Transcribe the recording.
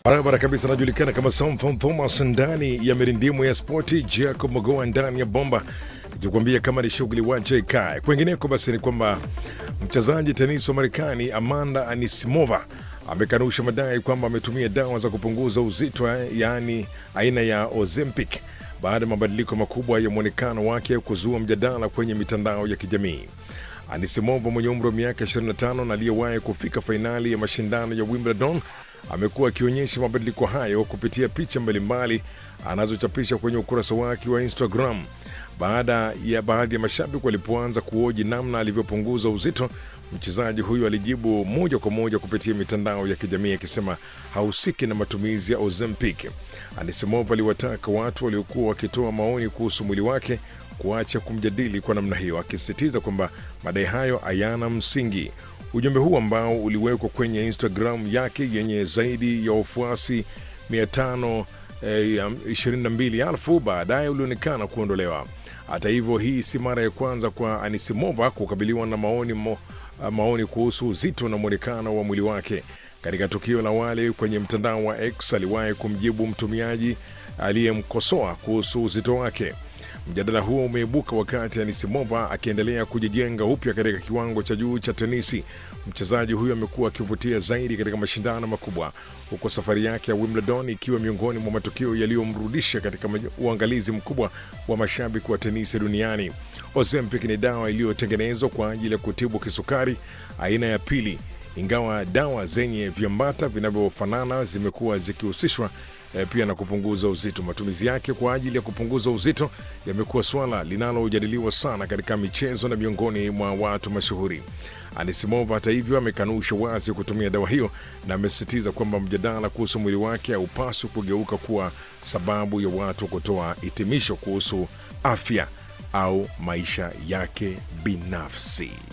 Barabara kabisa, anajulikana kama Samson Thomas ndani ya mirindimu ya spoti, Jacob Magoa ndani ya bomba ikikwambia kama ni shughuli wache ikae. Kwengineko basi ni kwamba mchezaji tenisi wa Marekani Amanda Anisimova amekanusha madai kwamba ametumia dawa za kupunguza uzito, yaani aina ya Ozempic baada ya mabadiliko makubwa ya mwonekano wake kuzua mjadala kwenye mitandao ya kijamii. Anisimova mwenye umri wa miaka 25 na aliyewahi kufika fainali ya mashindano ya Wimbledon amekuwa akionyesha mabadiliko hayo kupitia picha mbalimbali anazochapisha kwenye ukurasa wake wa Instagram. Baada ya baadhi ya mashabiki walipoanza kuoji namna alivyopunguza uzito, mchezaji huyu alijibu moja kwa moja kupitia mitandao ya kijamii akisema hahusiki na matumizi ya Ozempic. Anisimova aliwataka watu waliokuwa wakitoa maoni kuhusu mwili wake kuacha kumjadili kwa namna hiyo, akisisitiza kwamba madai hayo hayana msingi. Ujumbe huu ambao uliwekwa kwenye Instagram yake yenye zaidi ya wafuasi 522,000 baadaye ulionekana kuondolewa. Hata hivyo, hii si mara ya kwanza kwa Anisimova kukabiliwa na maoni, mo, maoni kuhusu uzito na mwonekano wa mwili wake. Katika tukio la awali kwenye mtandao wa X aliwahi kumjibu mtumiaji aliyemkosoa kuhusu uzito wake. Mjadala huo umeibuka wakati Anisimova akiendelea kujijenga upya katika kiwango cha juu cha tenisi. Mchezaji huyo amekuwa akivutia zaidi katika mashindano makubwa, huku safari yake ya Wimbledon ikiwa miongoni mwa matukio yaliyomrudisha katika uangalizi mkubwa wa mashabiki wa tenisi duniani. Ozempic ni dawa iliyotengenezwa kwa ajili ya kutibu kisukari aina ya pili, ingawa dawa zenye viambata vinavyofanana zimekuwa zikihusishwa E, pia na kupunguza uzito. Matumizi yake kwa ajili ya kupunguza uzito yamekuwa swala linalojadiliwa sana katika michezo na miongoni mwa watu mashuhuri. Anisimova hata hivyo amekanusha wazi kutumia dawa hiyo na amesisitiza kwamba mjadala kuhusu mwili wake haupaswi kugeuka kuwa sababu ya watu kutoa hitimisho kuhusu afya au maisha yake binafsi.